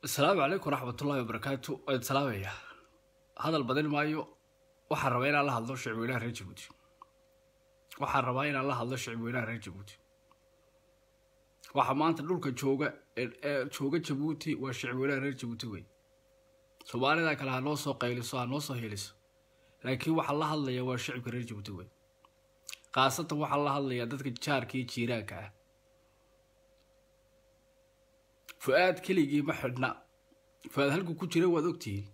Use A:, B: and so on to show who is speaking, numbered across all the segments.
A: asalaamu calaykum waraxmatullaahi wabarakaatu waan salaamaya hadal badin maayo waxaan rabaa inaan la hadlo shicibweynaha reer jabuuti waxaan rabaa inaan la hadlo shicibweynaha reer jabuuti waxa maanta dhulka jooga ee jooga jabuuti waa shicibweynaha reer jabuuti wey soomaalida kale ha noo soo qayliso ha noo soo heliso laakiin waxaa la hadlaya waa shicibka reer jabuuti wey khaasatan waxaa la hadlayaa dadka jaarka iyo jiiraanka ah fu-aad keligii ma xidhna fu-aad halkuu ku jira waad ogtihiin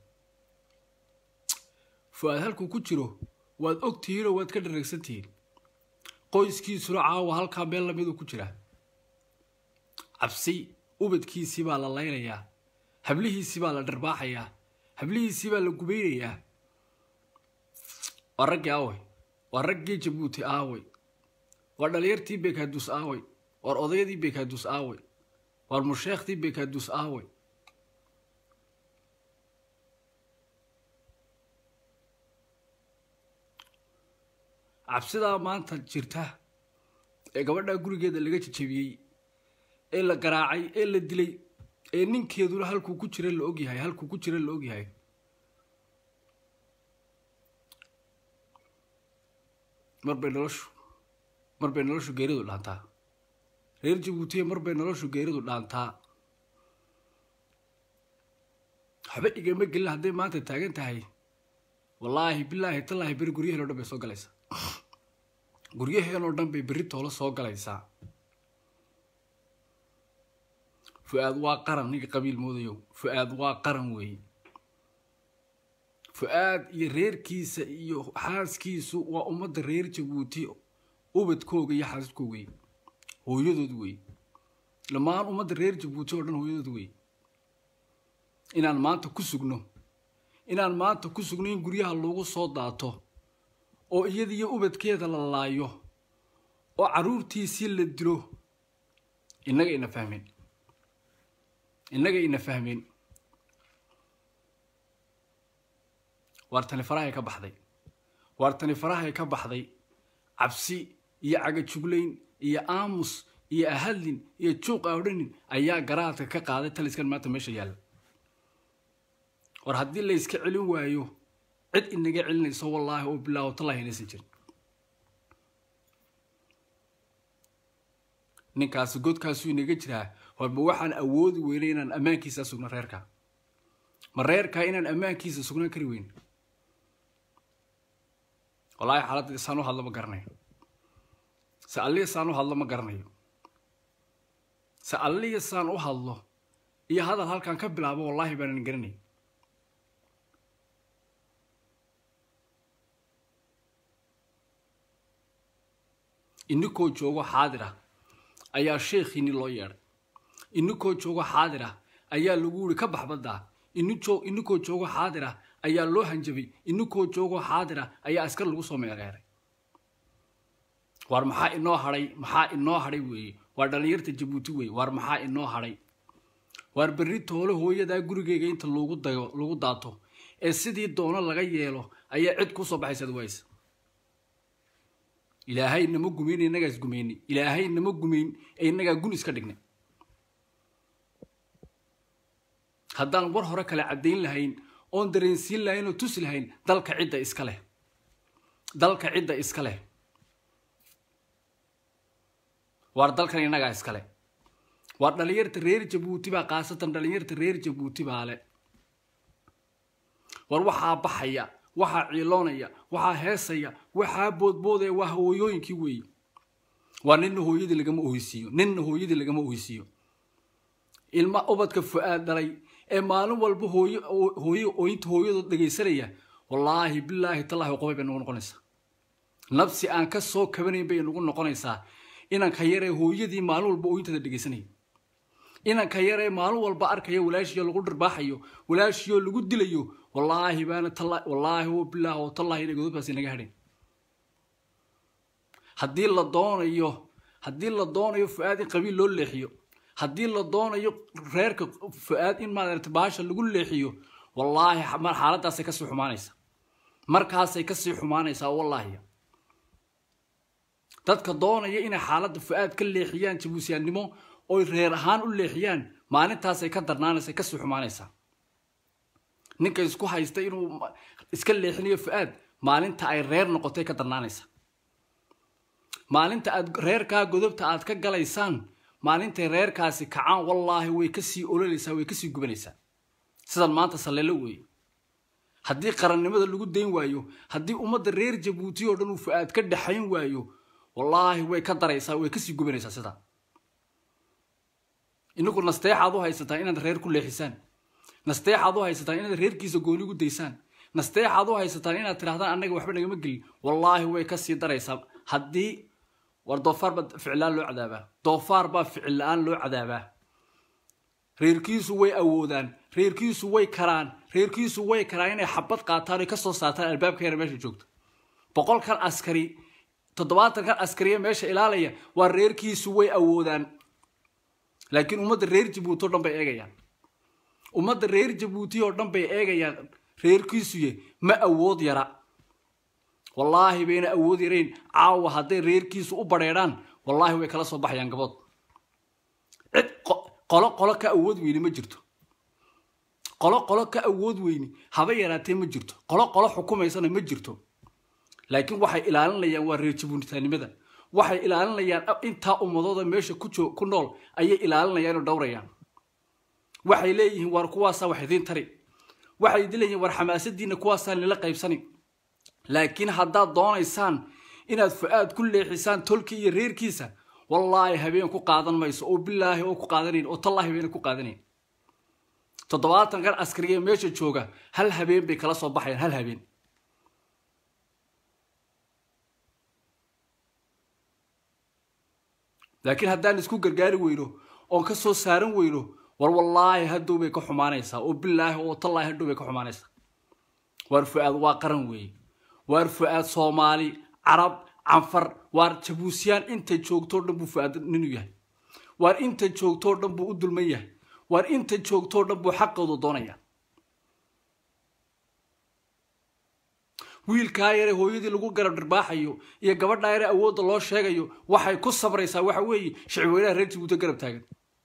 A: fu-aad halkuu ku jiro waad ogtihiinoo waad ka dhareegsantihiin qoyskiisuna caawa halkaa meel lamiduu ku jiraa cabsi ubadkiisii baa la laynayaa hablihiisii baa la dharbaaxayaa hablihiisii baa la gubaynayaa waa raggii aawey waa raggii jabuuti aawey waa dhalinyartii beekaaduus aawey waar odayadii beekaaduus aawey waar musheekhtii beekaaduus aawey cabsidaa maanta jirta ee gabadhaa gurigeeda laga jajabiyey ee la garaacay ee la dilay ee ninkeeduna halkuu ku jira la ogyahay halkuu ku jira la ogyahay marbay noloshu marbay noloshu geeridu dhaantaa reer jabuutiya marbay noloshu geeridu dhaantaa waxba igama gelin hadday maanta taagan tahay wallaahi bilaahi tallaahi beri guryaheen o dhan bay soo galaysaa guryaheen oo dhan bay berri toolo soo galaysaa fu-aad waa qaran ninka qabiil moodayo fu-aad waa qaran weeye fu-aad iyo reerkiisa iyo xaaskiisu waa ummadda reer jabuuti ubadkooga iyo xaaskooga wey hooyadood wey dhammaan ummadda reer jabuuti oo dhan hooyadood wey inaan maanta ku sugno inaan maanta ku sugno in guryaha lagu soo daato oo iyada iyo ubadkeeda la laayo oo carruurtiisii la dilo innaga ina fahmeen innaga ina fahmeen waar tani farahay ka baxday waar tani farahay ka baxday cabsi iyo cagajuglayn iyo aamus iyo ahadlin iyo juuq awdhanin ayaa garaadka ka qaaday taliskan maanta meesha yaalla war haddii la yska celin waayo cid inaga celinayso wallaahi oo bilaaho tallahi inaysan jirin ninkaasi godkaasuu inaga jiraa warba waxaan awoodi weynay inaan ammaankiisa sugno reerka ma reerkaa inaan ammaankiisa sugnaan kari weyn wallaahi xaaladda saan u hadlo ma garanayo se alliya saan u hadlo ma garanayo se alliya saan u hadlo iyo hadal halkaan ka bilaabo wallaahi baanan garanay inikoo joogo xaadir ah ayaa sheekhiini loo yeedhay inikoo joogo xaadir ah ayaa lagu yiri ka baxbaddaa inikoo joogo xaadir ah ayaa loo hanjabay inikoo joogo xaadir ah ayaa askar lagu soo meereeray waar maxaa inoo hadhay maxaa inoo hadhay weeye waa dhallinyarta jabuuti weeye waar maxaa inoo hadhay waar berri toole hooyadaa gurigeyga inta lagu dayo lagu daato ee sidii doono laga yeelo ayaa cid kusoo baxaysaad waysa ilaahay nama gumayn innagaas gumayni ilaahay nama gumayn ee innagaa gun iska dhignay haddaan war hore kale caddayn lahayn oon dareensiin lahayn oo tusi lahayn dalka cidda iska leh dalka cidda iska leh waar dalkan innagaa iska leh waar dhallinyarta reer jabuuti baa khaasatan dhallinyarta reer jabuuti baa le war waxaa baxaya waxaa ciiloonaya waxaa heesaya waxaa boodboodaya waa hooyooyinkii weeye waa ninna hooyadii lagama oheysiiyo ninna hooyadii lagama oheysiiyo ilma ubadka fu-aad dhalay ee maalin walba hooy hooye ooyinta hooyadood dhegaysanaya wallaahi bilaahi tallaahi qobay bay nagu noqonaysaa nabsi aan ka soo kabanayn bay nagu noqonaysaa inanka yaree hooyadii maalin walba ooyintada dhegaysanaya inanka yaree maalin walba arkaya walaashiyo lagu dharbaaxayo walaashiyoo lagu dilayo wallaahi baana talla wallaahi oo bilaah oo tallahi inay godobkaas inaga hadhayn haddii la doonayo haddii la doonayo fu-aad in qabiil loo leexiyo haddii la doonayo reerka fu-aad in maaragta baasha lagu leexiyo wallaahi xaaladdaasay kasii xumaanaysaa markaasay kasii xumaanaysaa wallaahi dadka doonaya inay xaaladda fu-aad ka leexiyaan jabuusiyaannimo oy reer ahaan u leexiyaan maalintaasay ka darnaanaysa kasii xumaanaysaa ninka isku haysta inuu iska leexinayo fu-aad maalinta ay reer noqotay ka darnaanaysa maalinta aad reerkaa godobta aad ka galaysaan maalintay reerkaasi kacaan wallaahi way kasii ololaysaa way kasii gubanaysaa sidan maanta saleelo weeye haddii qarannimada lagu dayn waayo haddii ummadda reer jabuuti oo dhan uu fu-aad ka dhexayn waayo wallaahi way ka daraysaa way kasii gubanaysaa sidaa inagu nasteexaad u haysataa inaad reer ku leexisaan nasteexaad u haysataan inaad reerkiisa gooni gu daysaan nasteexaad u haysataan inaad tidhahdaan annaga waxba nagama gelin wallaahi way kasii daraysaa haddii war doofaar baa ficil-aan loo cadaabaa doofaar baa ficil la-aan loo cadaabaa reerkiisu way awoodaan reerkiisu way karaan reerkiisu way karaan inay xabad qaataan oy kasoo saartaan albaabka yara meesha joogta boqolkan askari toddobaatankan askariya meesha ilaalaya waa reerkiisu way awoodaan laakiin ummadda reer jabuuti oo dhan bay eegayaan ummadda reer jabuuti oo dhan bay eegayaan reerkiisuye ma awood yara wallaahi bayna awood yarayn caawa hadday reerkiisu u badheedhaan wallaahi way kala soo baxayaan gabood cid qolo qolo ka awood weyni ma jirto qolo qolo ka awood weyni haba yaraatee ma jirto qolo qolo xukumaysana ma jirto laakiin waxay ilaalinayaan waa reer jabuunitaanimada waxay ilaalinayaan intaa ummadooda meesha ku nool ayay ilaalinayaan oo dhowrayaan waxay leeyihiin waar kuwaasaa wax idiin tari waxay idin leeyihiin war xamaasadiina kuwaasaan nila qaybsani laakiin haddaad doonaysaan inaad fu-aad ku leexisaan tolkii iyo reerkiisa wallaahi habeen ku qaadan mayso oo bilaahi oo ku qaadanayn oo tallaahi bayna ku qaadanayn toddobaatan kan askariga meesha jooga hal habeen bay kala soo baxayaan hal habeen laakiin haddaan isku gargaari weyno oon ka soo saaran weyno war wallaahi haddow bay ka xumaanaysaa oo bilaahi oo tallaahi hadhow bay ka xumaanaysaa waar fu-aad waa qaran weeye waar fu-aad soomaali carab canfar waar jabuusiyaan inta joogtoo dhan buu fu-aad ninuu yahay waar inta joogtoo dhan buu u dulman yahay waar inta joogtoo dhan buu xaqoodu doonaya wiilkaa yare hooyadii lagu garab dhirbaaxayo iyo gabadhaa yare awoodda loo sheegayo waxay ku sabraysaa waxa weeye shicweynaha reer jabuuti garab taagan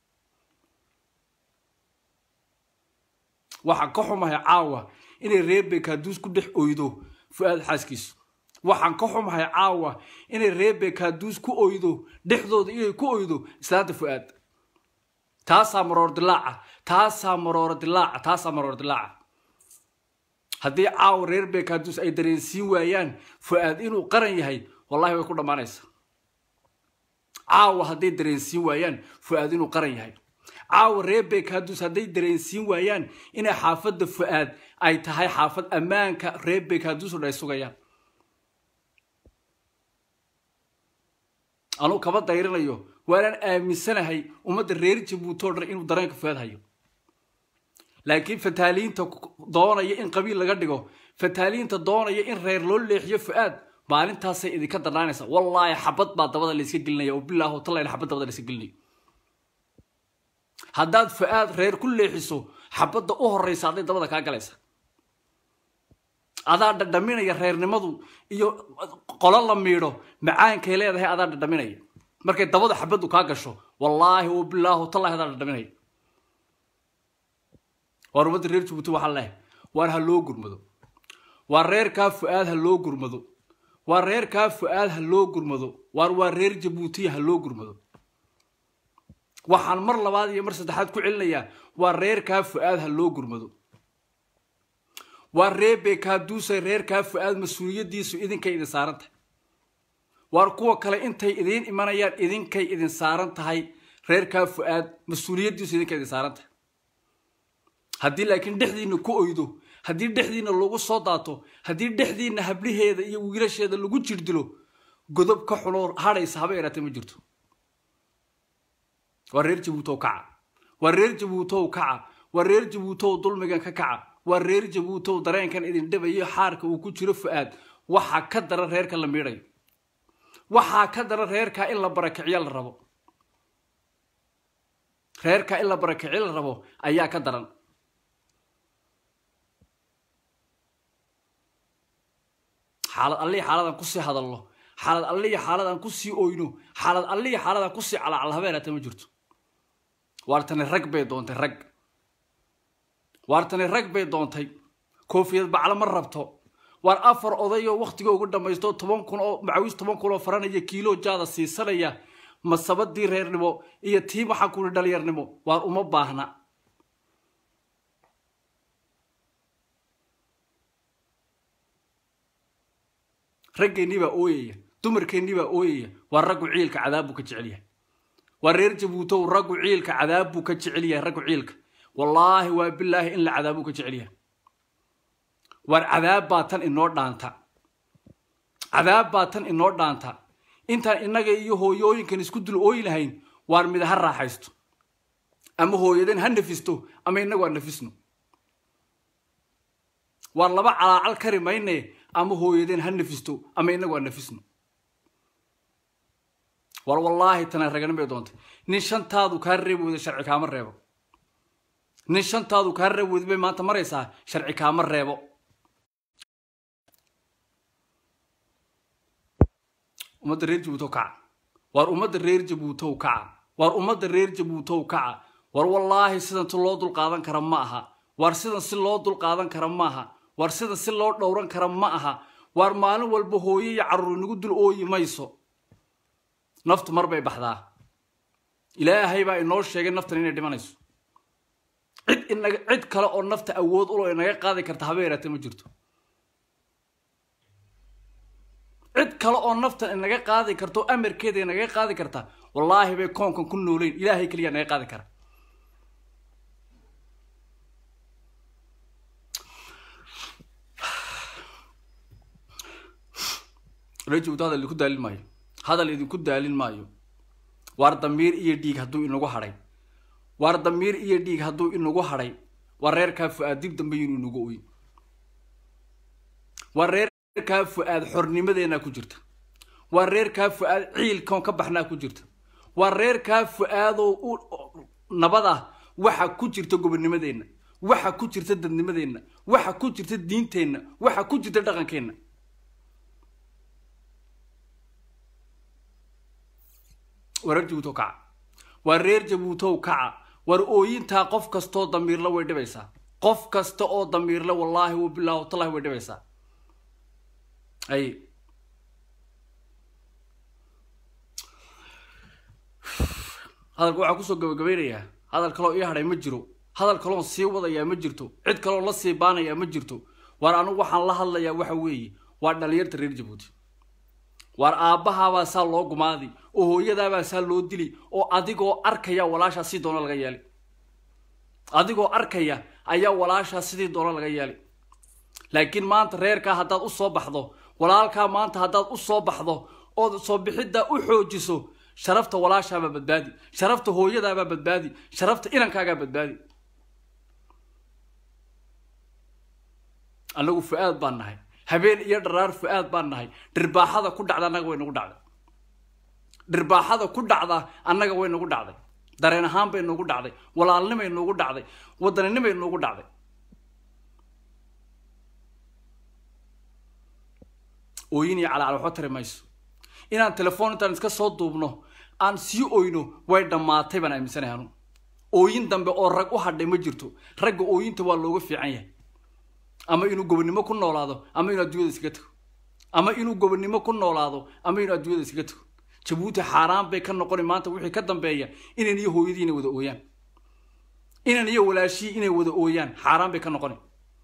A: waxaan ka xumahay caawa inay reer beekaaduus ku dhex oydo fu-aad xaaskiisu waxaan ka xumahay caawa inay reer beekaaduus ku oydo dhexdooda inay ku oydo islaanta fu-aad taasaa maroor dilaaca taasaa maroor dilaaca taasaa maroor dilaaca haddii caawa reer beekaaduus ay dareensiin waayaan fu-aad inuu qaran yahay wallahi way ku dhammaanaysaa caawa hadday dareensiin waayaan fu-aad inuu qaran yahay caawa reer beekaaduus hadday dareensiin waayaan inay xaafadda fu-aad ay tahay xaafad ammaanka reer beekaaduus oo dhan ay sugayaan anuu kaba dayrinayo waanaan aaminsanahay ummadda reer jabuuti oo dhan inuu dareenka fu-aad hayo laakiin fataaliinta doonaya in qabiil laga dhigo fataaliinta doonaya in reer loo leexiyo fu-aad maalintaasay idinka darnaanaysa wallaahi xabad baa dabada layska gelinaya oo bilaaho tallayna xabad dabada layska gelinayo haddaad fu-aad reer ku leexiso xabadda u horraysa hadday dabada kaa galaysa adaa dhadhaminaya reernimadu iyo qolo la miidho macaankay leedahay adaa dhadhaminaya markay dabada xabaddu kaa gasho wallaahi oo bilaaho tallahi adaa dhadhaminaya waar ummadda reer jabuuti waxaa leehay waar ha loo gurmado waa reerkaa fu-aad ha loo gurmado waa reerkaa fu-aad ha loo gurmado waar waa reer jabuutiya ha loo gurmado waxaan mar labaad iyo mar saddexaad ku celinayaa waa reerkaa fu-aad ha loo gurmado waa reer beekaaduusay reerkaa fu-aad mas-uuliyaddiisu idinkay idin saaran tahay waar kuwa kale intay idiin imanayaan idinkay idin saaran tahay reerkaa fu-aad mas-uuliyaddiisu idinkay idin saaran tahay haddii laakiin dhexdiina ku oydo haddii dhexdiina lagu soo daato haddii dhexdiina habdhaheeda iyo wiilasheeda lagu jirdilo godob ka xunoo hadhaysa haba yaraatee ma jirto waa reer jabuutow kaca waa reer jabuutow kaca waa reer jabuutow dulmigan ka kaca waa reer jabuutow dareenkan idin dhibayo xaarka uu ku jiro fu-aad waxaa ka daran reerka la miidhayo waxaa ka daran reerkaa in la barakiciyo la rabo reerkaa in la barakiciyo la rabo ayaa ka daran xaalad allihi xaaladaan kusii hadalno xaalad allihi xaaladaan kusii oyno xaalad allihi xaaladaan kusii calaacal habeeraata ma jirto waartani rag bay doontay rag waartani rag bay doontay koofiyad baclo ma rabto waar afar odayoo wakhtiga ugu dhammaysto toban kun oo macawiis toban kun oo faranaya kiilo jaada siisanaya masabadii reernimo iyo tii waxaan kuli dhalinyarnimo waar uma baahna raggeennii baa ooyaya dumarkeennii baa ooyaya waa raggu ciilka cadaab buu ka jecel yahay waa reer jabuutow raggu ciilka cadaab buu ka jecel yahay raggu ciilka wallaahi waa bilaahi in la cadaabuu ka jecel yahay waar cadaab baa tan inoo dhaanta cadaab baa tan inoo dhaanta intaan innaga iyo hooyooyinkan isku dul ooyi lahayn waar mid ha raaxaysto ama hooyaden ha nafisto ama innagu ha nafisno waar laba calaacal kari mayne ama hooyadeen ha nafisto ama inagu ha nafisno war wallaahi tana raganin bay doontay nin shantaadu kaa reebi weyda sharci kaama reebo nin shantaadu kaa reebi weyda bay maanta maraysaa sharci kaama reebo ummadda reer jabuutow kaca waar ummadda reer jabuutow kaca waar ummadda reer jabuutow kaca war wallaahi sidan si loo dulqaadan kara ma aha waar sidan si loo dulqaadan kara ma aha waar sidan si loo dhowran kara ma aha waar maalin walba hooyo iyo carruur inagu dul ooyi mayso naftu mar bay baxdaa ilaahay baa inoo sheegay naftan inay dhimanayso cid inaga cid kale oo nafta awood ulo inaga qaadi karta haba yaraatee ma jirto cid kale oo naftan inaga qaadi karta oo amarkeeda inaga qaadi karta wallaahi bay koonkan ku nooleyn ilaahay keliya naga qaadi kara rajibto hadal idinku daalin maayo hadal idinku daalin maayo waar damiir iyo dhiig hadduu inagu hadhay waar damiir iyo dhiig hadduu inagu hadhay waa reerkaa fu-aad dib dambe inuu inagu oyin waa reerkaa fu-aad xornimadeenaa ku jirta waa reerkaa fu-aad ciilkan ka baxnaa ku jirta waa reerkaa fu-aadoo u nabad ah waxa ku jirta gobonnimadeenna waxa ku jirta dadnimadeenna waxa ku jirta diinteenna waxa ku jirta dhaqankeenna waa reer jabuutow kaca waa reer jabuutow kaca war ooyintaa qof kastoo damiirla way dhibaysaa qof kasta oo damiirle wallaahi wa bilaahi watallahi way dhibaysaa ay hadalka waxaa kusoo gabagabeynayaa hadal kaloo ii hadhay ma jiro hadal kaloon sii wadayaa ma jirto cid kaloon la sii baanayaa ma jirto waar anigu waxaan la hadlayaa waxa weeye waa dhalinyarta reer jabuuti waar aabbahaabaa saa loo gumaadi oo hooyadaabaa saa loo dili oo adigoo arkaya walaashaa si doona laga yeelay adigoo arkaya ayaa walaashaa sidii doona laga yeelay laakiin maanta reerkaa haddaad u soo baxdo walaalkaa maanta haddaad u soo baxdo ood soo bixiddaa u xoojiso sharafta walaashaabaa badbaadi sharafta hooyadaabaa badbaadi sharafta inankaagaa badbaadi annagu fu-aad baan nahay habeen iyo dharaar fu-aad baan nahay dhirbaaxada ku dhacda annaga way nagu dhacday dhirbaaxada ku dhacda annaga way nagu dhacday dareen ahaan bay nagu dhacday walaalnimay nagu dhacday wadaninimay nagu dhacday ooyin iyo calaacal waxba tari mayso inaan telefoon intaan iska soo duubno aan sii oyno way dhammaatay baan aaminsanahay anu ooyin dambe oo rag u hadhay ma jirto ragga ooyinta waa looga fiican yahay ama inuu gobonnimo ku noolaado ama inuu adduunyada iskaga tago ama inuu gobonnimo ku noolaado ama inuu adduunyada iskaga tago jabuuti xaaraan bay ka noqoni maanta wixii ka dambeeya inan iyo hooyadii inay wada ooyaan inan iyo walaashii inay wada ooyaan xaaraan bay ka noqoni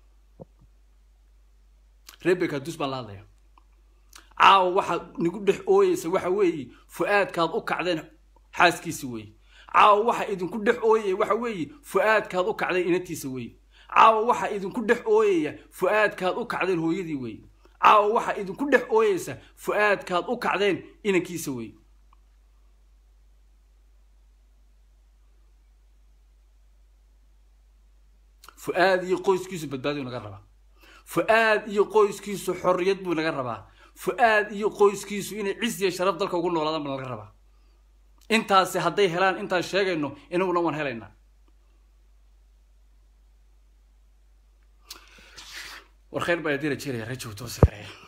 A: rebeka dus baan la hadlaya caawa waxaad nagu dhex ooyeysa waxa weeye fu-aadkaad u kacdeen xaaskiisi weeye caawa waxa idinku dhex ooyaya waxa weeye fu-aadkaad u kacdeen inantiisa weeye caawa waxa idinku dhex ooyaya fu-aadkaad u kacdeen hooyadii weeye caawa waxa idinku dhex ooyeysa fu-aadkaad u kacdeen inankiisa weeye fu-aad iyo qoyskiisu badbaadiyu naga rabaa fu-aad iyo qoyskiisu xorriyad buu naga rabaa fu-aad iyo qoyskiisu inay cis iyo sharaf dalka ugu noolaadaan baa naga rabaa intaasi hadday helaan intaan sheegayno inaguna waan helaynaa war khayr baa idin rajeynaya rajowta hoose kareeya